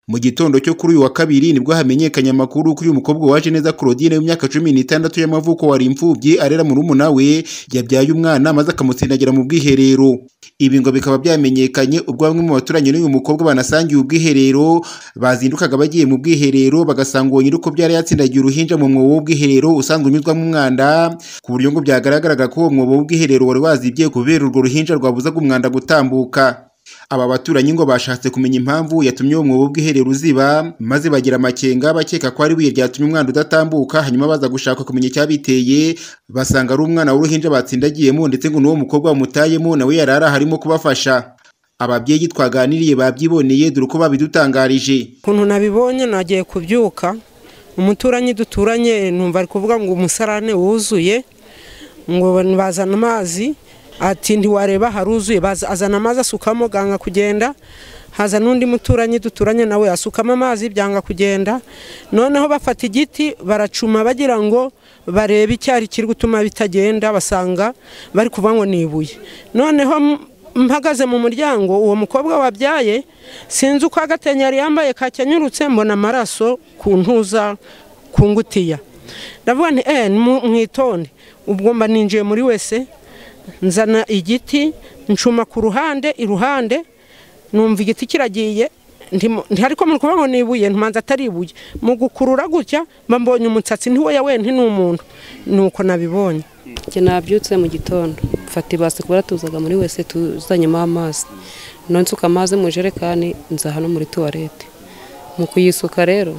Mu gitondo cyo kuri uyu wa kabiri nibwo hamenyekanye amakuru ko uyu mukobwa waje neza Claudine w'imyaka cumi n'itandatu y'amavuko wari imfubyi arera murumuna we yabyaye umwana maze akamusindagira mu bwiherero ibi ngo bikaba byamenyekanye ubwo bamwe mu baturanyi n'uyu mukobwa banasangiye ubwiherero bazindukaga bagiye mu bwiherero bagasanga uwo nyir'uko byari yatsindagiye uruhinja mu mwobo w'ubwiherero usanzwe unyuzwamo umwanda ku buryo ngo byagaragaraga ko uwo mwobo w'ubwiherero wari wazibye kubera urwo ruhinja rwabuzaga umwanda gutambuka aba baturanyi ngo bashatse kumenya impamvu yatumye uwo mwobo w'ubwiherero uziba maze bagira amakenga bakeka ko ari ibuye ryatumye umwana udatambuka hanyuma baza gushaka kumenya icyabiteye basanga ari umwana w'uruhinja batsindagiyemo ndetse ngo n'uwo mukobwa wamutayemo nawe yari arimo kubafasha ababyeyi twaganiriye babyiboneye dore uko babidutangarije ukuntu nabibonye nagiye kubyuka umuturanyi duturanye numva ari kuvuga ngo umusarane wuzuye ngo bazana amazi ati ntiwareba haruzuye azana amazi asukamo ganga kugenda haza n'undi muturanyi duturanye nawe asukamo amazi byanga kugenda noneho bafata igiti baracuma bagira ngo barebe icyari kiri gutuma bitagenda basanga bari kuvuga ngo ni ibuye noneho mpagaze mu muryango uwo mukobwa wabyaye sinzi uko agatenyeri yambaye kakenyurutse mbona amaraso ku ntuza ku ngutiya ndavuga nti eee mwitonde ubwo mba ninjiye muri wese nzana igiti ncuma ku ruhande iruhande numva igiti kiragiye ariko muri kuvuga ngo ni ibuye ntumanza atari ibuye mu gukurura gutya mba mbonye umusatsi ntiwoya we ni umuntu ni uko nabibonye nabyutse mu gitondo mfata ibase kubera tuzaga muri wese tuzanyemo amazi nonsuka amazi mu ijerekani nza hano muri tuwarete mu kuyisuka rero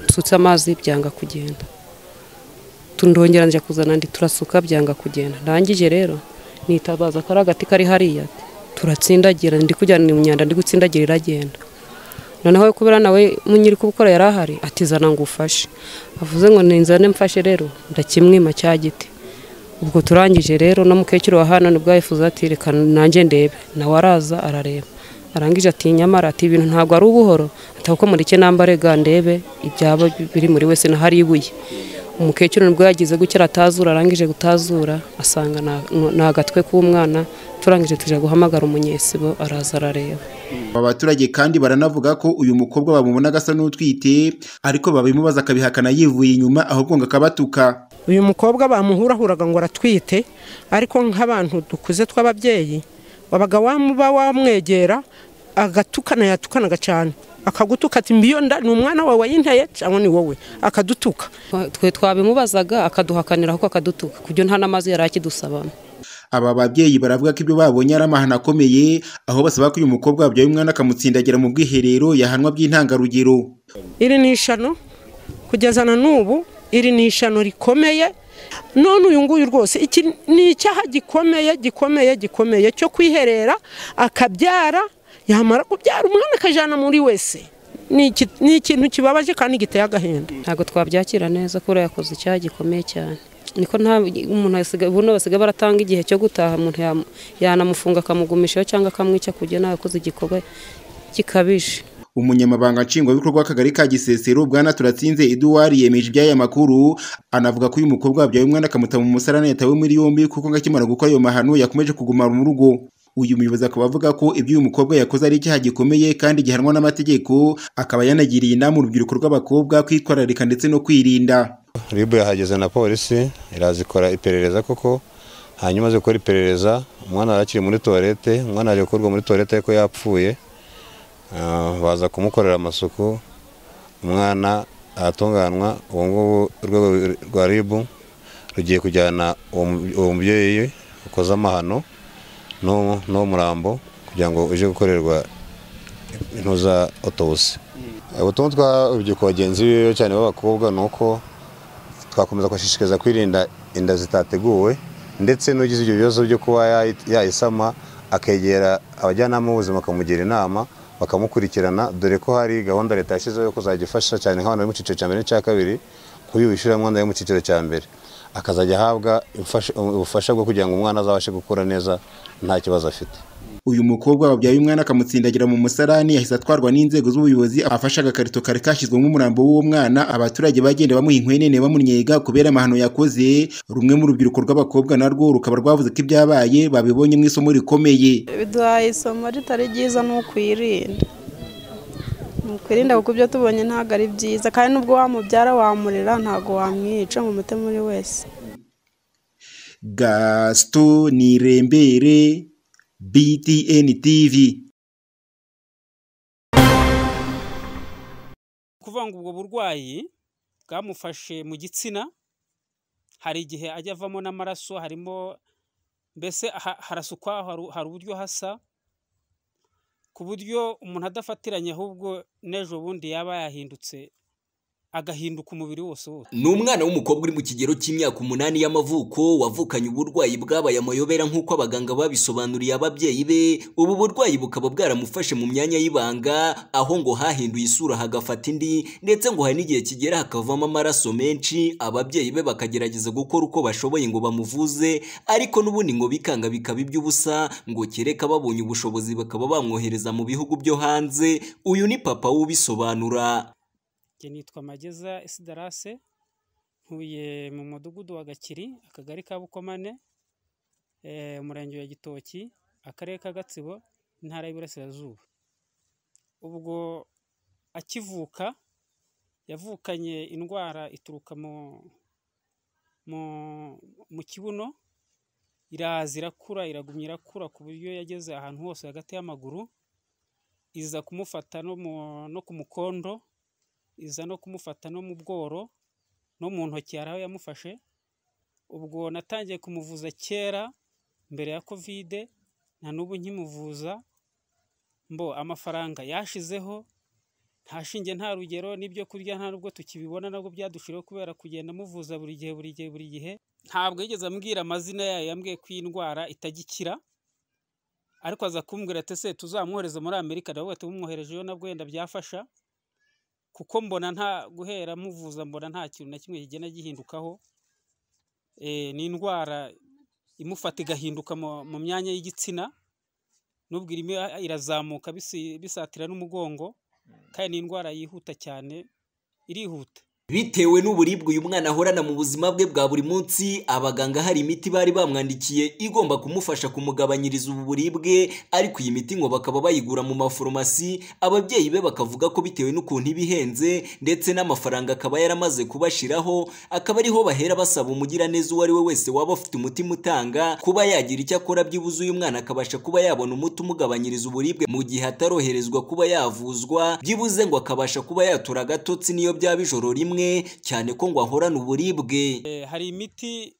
nsutse amazi byanga kugenda ndongera njya kuzana andi turasuka byanga kugenda ndangije rero nitabaza ko ari agati kari hariya turatsindagira ndi kujyana imyanda ndi gutsindagira iragenda noneho kubera nawe nyiri kubikora yari ahari atizana ngo ufashe avuze ngo ninzane mfashe rero ndakimwima cya giti ubwo turangije rero no mukecuru wa hano nibwo yifuza ati reka nanjye ndebe nawe araza arareba arangije ati nyamara ati ibintu ntabwo ari ubuhoro atakuko muri cye nambare ga ndebe ibyaba biri muri wese na hari ibuye umukecuru nibwo yagize gutya aratazura arangije gutazura asanga ni agatwe k'umwana turangije tujya guhamagara umunyesibo araza arareba aba baturage kandi baranavuga ko uyu mukobwa bamubona agasa n'utwite ariko babimubaza akabihakana yivuye inyuma ahubwo ngo akabatuka uyu mukobwa bamuhurahuraga ngo aratwite ariko nk'abantu dukuze tw'ababyeyi wabaga wamuba wamwegera agatukana yatukanaga cyane akagutuka ati mbiyo nda ni umwana wawe wayinteye cyangwa ni wowe akadutuka twe twabimubazaga akaduhakanira ahubwo akadutuka ku byo nta n'amazi yari akidusabamo aba babyeyi baravuga ko ibyo babonye ari amahano akomeye aho basaba ko uyu mukobwa wabyaye umwana akamutsindagira mu bwiherero yahanwa by'intangarugero iri ni ishano kugeza na n'ubu iri ni ishano rikomeye none uyu nguyu rwose iki ni icyaha gikomeye gikomeye gikomeye cyo kwiherera akabyara yamara kubyara umwana akajyana muri wese ni ikintu kibabaje kandi giteye agahinda ntabwo twabyakira neza kubera yakoze icyaha gikomeye cyane niko nta umuntu buno basigaye baratanga igihe cyo gutaha umuntu yanamufunga akamugumishaho cyangwa akamwica kujya nawe akoze igikorwa gikabije umunyamabanga nshingwabikorwa w'akagari ka gisesero bwana turatsinze eduwari yemeje iby'aya makuru anavuga ko uyu mukobwa wabyaye umwana akamuta mu musarane yatawe muri yombi kuko akimara gukora ayo mahano yakomeje kuguma mu rugo uyu muyobozi akaba avuga ko ibyo uyu mukobwa yakoze ari icyaha gikomeye kandi gihanwa n'amategeko akaba yanagiriye inama urubyiruko rw'abakobwa kwitwararika ndetse no kwirinda ribu yahageze na polisi iraza ikora iperereza koko hanyuma azi gukora iperereza umwana yari akiri muri tuwarete umwana yaje gukorwa muri tuwarete ariko yapfuye baza kumukorera amasuku umwana aratunganwa ubu ngubu urwego rwa ribu rugiye kujyana uwo mubyeyi ukoze amahano n'uwo murambo kugira ngo uje gukorerwa intuza otobuse ubutumwa twa urubyiruko bagenzi biwe cyane b'abakobwa ni uko twakomeza kubashishikariza kwirinda inda zitateguwe ndetse n'ugize ibyo bibazo byo kuba yayisama akegera abajyanama b'ubuzima bakamugira inama bakamukurikirana dore ko hari gahunda leta yashyizeho yo kuzajya ifasha cyane nk'abantu bari mu cyiciro cya mbere n'icya kabiri kuri uyu wishyuramwanda yo mu cyiciro cya mbere akazajya ahabwa ubufasha bwo kugira ngo umwana azabashe gukura neza nta kibazo afite uyu mukobwa wabyaye umwana akamutsindagira mu musarani yahise atwarwa n'inzego z'ubuyobozi afashe agakarito kari kashyizwemo umurambo w'uwo mwana abaturage bagenda bamuha inkwenene bamunyega kubera amahano yakoze rumwe mu rubyiruko rw'abakobwa narwo rukaba rwavuze ko ibyabaye babibonye mu isomo rikomeye biduhaye isomo ritari ryiza ni ukwirinda ni kwirinda kuko ibyo tubonye ntabwo ari byiza kandi n'ubwo wamubyara wamurera ntabwo wamwica mu mutima uri wese gasito ni rembere btn tv kuvuga ngo ubwo burwayi bwamufashe mu gitsina hari igihe ajya avamo n'amaraso harimo mbese ha- harasukwa haru- hari uburyo hasa ku buryo umuntu adafatiranye ahubwo n'ejo bundi yaba yahindutse agahinduka umubiri wose wose ni umwana w'umukobwa uri mu kigero cy'imyaka umunani y'amavuko wavukanye uburwayi bwabaye amayobera nk'uko abaganga babisobanuriye ababyeyi be ubu burwayi bukaba bwaramufashe mu myanya y'ibanga aho ngo hahinduye isura hagafata indi ndetse ngo hari n'igihe kigera hakavamo amaraso menshi ababyeyi be bakagerageza gukora uko bashoboye ngo bamuvuze ariko n'ubundi ngo bikanga bikaba iby'ubusa ngo kereka babonye ubushobozi bakaba bamwohereza mu bihugu byo hanze uyu ni papa w'ubisobanura njye nitwa mageza esidarase ntuye mu mudugudu wa gakiri akagari ka bukomane eh, umurenge wa gitoki akarere ka gatsibo intara y'iburasirazuba ubwo akivuka yavukanye indwara ituruka mu mu mu kibuno iraza irakura iragumya irakura ku buryo yageze ahantu hose hagati y'amaguru iza kumufata no mu no ku mukondo iza no kumufata no mu bworo no mu ntoki hari aho yamufashe ubwo natangiye kumuvuza kera mbere ya kovide nta n'ubu nkimuvuza mbo amafaranga yashizeho nta shinge nta rugero n'ibyo kurya nta n'ubwo tukibibona nabwo byadushiriyeho kubera kugenda amuvuza buri gihe buri gihe buri gihe ntabwo yigeze ambwira amazina yayo yambwiye ko iyi ndwara itajya ikira. ariko aza kumbwira ati ese tuzamwohereze muri amerika nawe bahita bamwoherejeyo nabwo wenda byafasha kuko mbona nta guhera muvuza mbona nta kintu na kimwe kigenda gihindukaho Eh, ni indwara imufata igahinduka mu- mu myanya y'igitsina nubwo irimo ira- irazamuka bisi- bisatira n'umugongo kandi ni indwara yihuta cyane irihuta Bitewe n'uburibwe uyu mwana ahorana mu buzima bwe bwa buri munsi, abaganga hari imiti bari bamwandikiye igomba kumufasha kumugabanyiriza ubu buribwe, ariko iyi miti ngo bakaba bayigura mu maforomasi, ababyeyi be bakavuga ko bitewe n'ukuntu iba ihenze, ndetse n'amafaranga akaba yaramaze kubashiraho, akaba ariho bahera basaba umugiraneza uwo ari we wese waba afite umutima utanga, kuba yagira icyo akora byibuze uyu mwana akabasha kuba yabona umuti umugabanyiriza uburibwe mu gihe ataroherezwa kuba yavuzwa, byibuze ngo akabasha kuba yatura agatotsi n'iyo byaba ijoro rimwe, cyane ko ngo ahorana uburibwe. Eh, hari imiti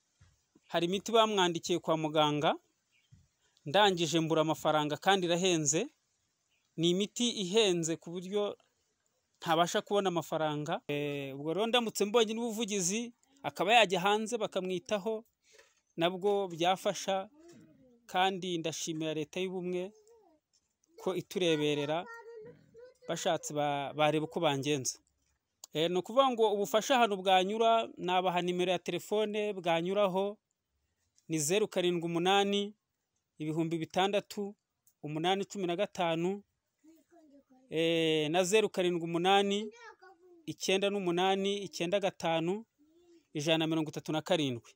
hari imiti bamwandikiye kwa muganga ndangije mbura amafaranga kandi irahenze ni imiti ihenze ku buryo ntabasha kubona amafaranga Eh, ubwo rero ndamutse mbonye n'ubuvugizi akaba yajya hanze bakamwitaho nabwo byafasha kandi ndashimira leta y'ubumwe ko itureberera bashatse ba- bareba uko bangenza Eh, ni ukuvuga ngo ubufasha ahantu bwanyura nabaha nimero ya telefone bwanyuraho ni zeru karindwi umunani ibihumbi bitandatu umunani cumi na gatanu eh, na zeru karindwi umunani icyenda n'umunani icyenda gatanu ijana na mirongo itatu na karindwi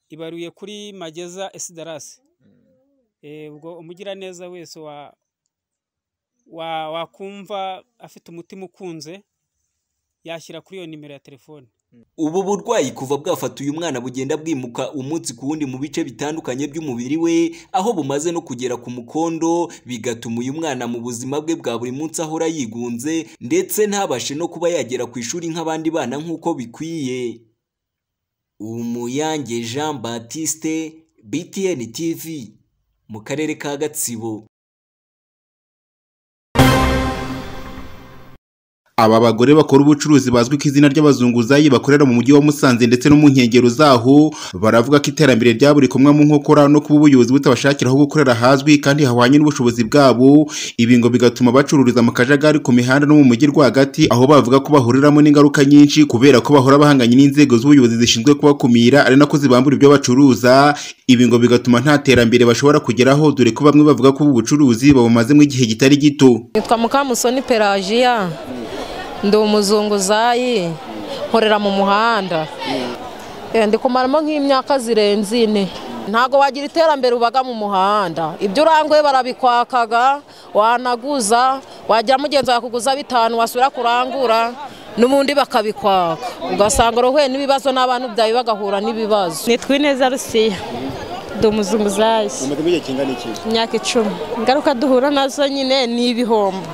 ibaruye kuri mageza esidarasi Eh, ubwo umugiraneza wese wa wa- wakumva afite umutima ukunze yashyira kuri iyo nimero ya telefone Ubu burwayi kuva bwafata uyu mwana bugenda bwimuka umunsi ku wundi mu bice bitandukanye by'umubiri we, aho bumaze no kugera ku mukondo, bigatuma uyu mwana mu buzima bwe bwa buri munsi ahora yigunze, ndetse ntabashe no kuba yagera ku ishuri nk'abandi bana nk'uko bikwiye. Umuyange Jean Baptiste, BTN TV, mu karere ka Gatsibo. Aba bagore bakora ubucuruzi bazwi ku izina ry'abazunguzayi bakorera mu mujyi wa Musanze ndetse no mu nkengero zaho baravuga ko iterambere rya buri kumwe mu nkokora no kuba ubuyobozi butabashakira aho gukorera hazwi kandi hahwanye n'ubushobozi bwabo ibi ngo bigatuma bacururiza mu kajagari ku mihanda no mu mujyi rwagati aho bavuga ko bahuriramo n'ingaruka nyinshi kubera ko bahora bahanganye n'inzego z'ubuyobozi zishinzwe kubakumira ari nako zibambura ibyo bacuruza ibi ngo bigatuma nta terambere bashobora kugeraho dore ko bamwe bavuga ko ubu bucuruzi babumazemo igihe kitari gito nitwa mukamusoni pelajiya ndi umuzunguzayi nkorera mu muhanda Eh, ndi kumaramo nk'imyaka zirenze ine ntabwo wagira iterambere ubaga mu muhanda ibyo uranguye barabikwakaga wanaguza wagira mugenzi wawe akuguza bitanu wasubira kurangura n'ubundi bakabikwaka ugasanga urohuye n'ibibazo n'abantu byawe bagahura n'ibibazo nitwa ineza rusiya ndi umuzunguzayi umaze igihe kingana iki imyaka icumi ingaruka duhura nazo nyine ni ibihombo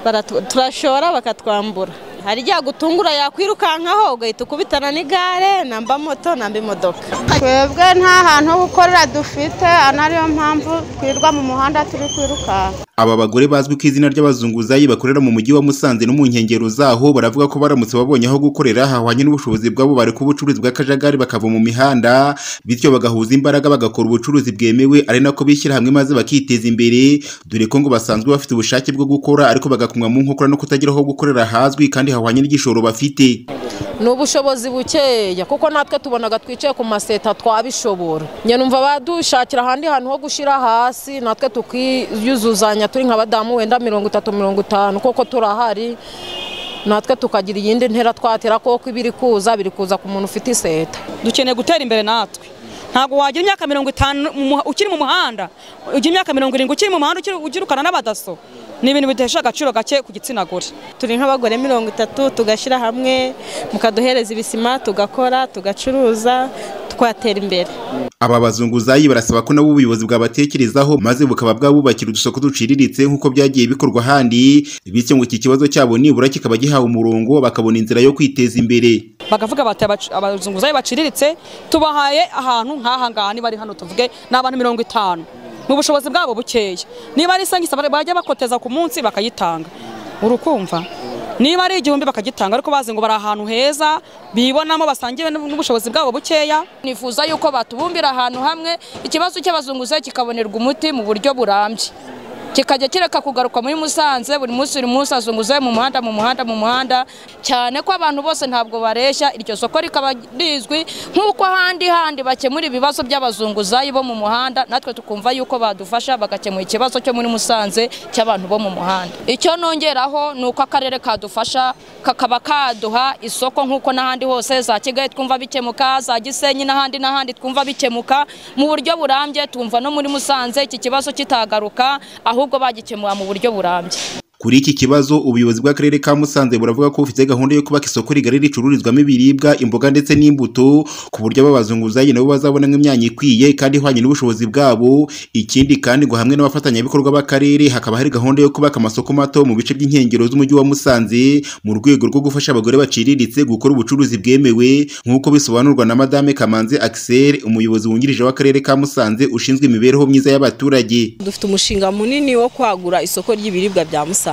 Baratu- turashora bakatwambura hari igihe agutungura yakwirukankaho ugahita ukubitana n'igare namba moto namba imodoka twebwe nta hantu ho gukorera dufite aha ariyo mpamvu twirirwa mu muhanda turi kwirukanka aba bagore bazwi ku izina ry'abazunguzayi bakorera mu mujyi wa Musanze no mu nkengero zaho baravuga ko baramutse babonye aho gukorera hahwanye n'ubushobozi bwabo bareka ubucuruzi bw'akajagari bakava mu mihanda bityo bagahuza imbaraga bagakora ubucuruzi bwemewe ari nako bishyira hamwe maze bakiteza imbere dore ko ngo basanzwe bafite ubushake bwo gukora ariko bagakumwa mu nkokora no kutagira aho gukorera hazwi kandi hahwanye n'igishoro bafite ni ubushobozi bukeya kuko natwe tubonaga twicaye ku maseta twabishobora njye numva badushakira ahandi hantu ho gushyira hasi natwe tukiyuzuzanya turi nka badamu wenda mirongo itatu mirongo itanu kuko turahari natwe tukagira iyindi ntera twatera kuko ibiri kuza biri kuza ku muntu ufite iseta dukeneye gutera imbere natwe ntabwo wagira imyaka mirongo itanu mu muha- ukiri mu muhanda ugira imyaka mirongo irindwi ukiri mu muhanda ukiri- ugirukana n'abadaso ni ibintu bidahesha agaciro gake ku gitsina gore turi nk'abagore mirongo itatu tugashyira hamwe mukaduhereza ibisima tugakora tugacuruza twatera imbere aba bazunguzayi barasaba ko nabo ubuyobozi bwabatekerezaho maze bukaba bwabubakira udusoko duciriritse nk'uko byagiye bikorwa ahandi bityo ngo iki kibazo cyabo nibura kikaba gihawe umurongo bakabona inzira yo kwiteza imbere bakavuga bati "Abac- abazunguzayi baciriritse tubahaye ahantu nk'aha ngaha niba ari hano tuvuge ni abantu mirongo itanu mu bushobozi bwabo bukeya niba ari isangisa bajya bakoteza ku munsi bakayitanga urukumva niba ari igihumbi bakagitanga ariko bazi ngo bari ahantu heza bibonamo basangiwe n'ubushobozi bwabo bukeya nifuza yuko batubumbira ahantu hamwe ikibazo cy'abazunguzayi kikabonerwa umuti mu buryo burambye kikajya kireka kugaruka muri Musanze buri munsi buri munsi azunguzayo mu muhanda mu muhanda mu muhanda cyane ko abantu bose ntabwo bareshya iryo soko rikaba rizwi nk'uko ahandi handi bakemura ibibazo by'abazunguzayi bo mu muhanda natwe tukumva yuko badufasha bagakemura ikibazo cyo muri Musanze cy'abantu bo mu muhanda icyo nongeraho ni uko akarere kadufasha kakaba kaduha isoko nk'uko n'ahandi hose za Kigali twumva bikemuka za Gisenyi n'ahandi n'ahandi twumva bikemuka mu buryo burambye twumva no muri Musanze iki kibazo kitagaruka ahubwo bagikemura mu buryo burambye kuri iki kibazo ubuyobozi bw'akarere ka Musanze buravuga ko bufite gahunda yo kubaka isoko rigari ricururizwamo ibiribwa imboga ndetse n'imbuto ku buryo aba bazunguzayi nabo bazabona imyanya ikwiye kandi ihwanye n'ubushobozi bwabo ikindi kandi ngo hamwe n'abafatanyabikorwa b'akarere hakaba hari gahunda yo kubaka amasoko mato mu bice by'inkengero z'umujyi wa Musanze mu rwego rwo gufasha abagore baciriritse gukora ubucuruzi bwemewe nk'uko bisobanurwa na Madame Kamanzi Axel umuyobozi wungirije w'akarere ka Musanze ushinzwe imibereho myiza y'abaturage dufite umushinga munini wo kwagura isoko ry'ibiribwa bya Musanze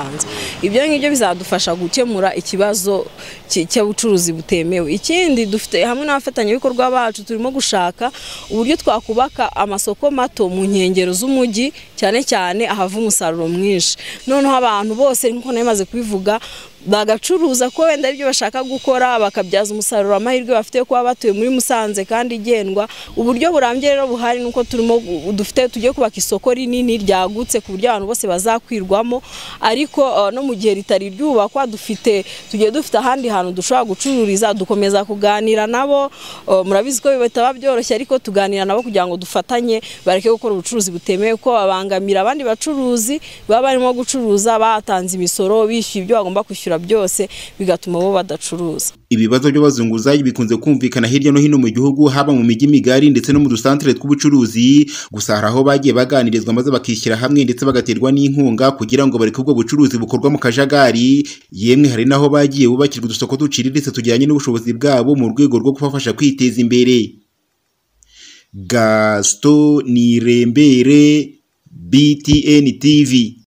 ibyo ngibyo bizadufasha gukemura ikibazo cy- cy'ubucuruzi butemewe ikindi dufite hamwe n'abafatanyabikorwa bacu turimo gushaka uburyo twakubaka amasoko mato mu nkengero z'umujyi cyane cyane ahava umusaruro mwinshi noneho abantu bose nk'uko nari maze kubivuga bagacuruza ko wenda aribyo bashaka gukora bakabyaza umusaruro amahirwe bafite yo kuba batuye muri Musanze kandi igendwa uburyo burambye rero buhari nuko turimo gu- dufite tugiye kubaka isoko rinini ryagutse ku buryo abantu bose bazakwirwamo ariko eh, no mu gihe ritari ryubakwa dufite tugiye dufite ahandi hantu dushobora gucururiza dukomeza kuganira nabo eh, murabizi ko bitaba byoroshye ariko tuganira nabo kugira ngo dufatanye bareke gukora ubucuruzi butemewe ko babangamira abandi bacuruzi baba barimo gucuruza batanze imisoro bishyuye ibyo bagomba kwishyura byose bigatuma bo badacuruza ibibazo by'abazunguzayi bikunze kumvikana hirya no hino mu gihugu haba mu mijyi migari ndetse no mu dusantere tw'ubucuruzi gusa hari aho bagiye baganirizwa maze bakishyira hamwe ndetse bagaterwa n'inkunga kugira ngo bareke ubwo bucuruzi bukorwa mu kajagari yemwe hari n'aho bagiye bubakirwa udusoko duciriritse tujyanye n'ubushobozi bwabo mu rwego rwo kubafasha kwiteza imbere gasito nirembere btn tv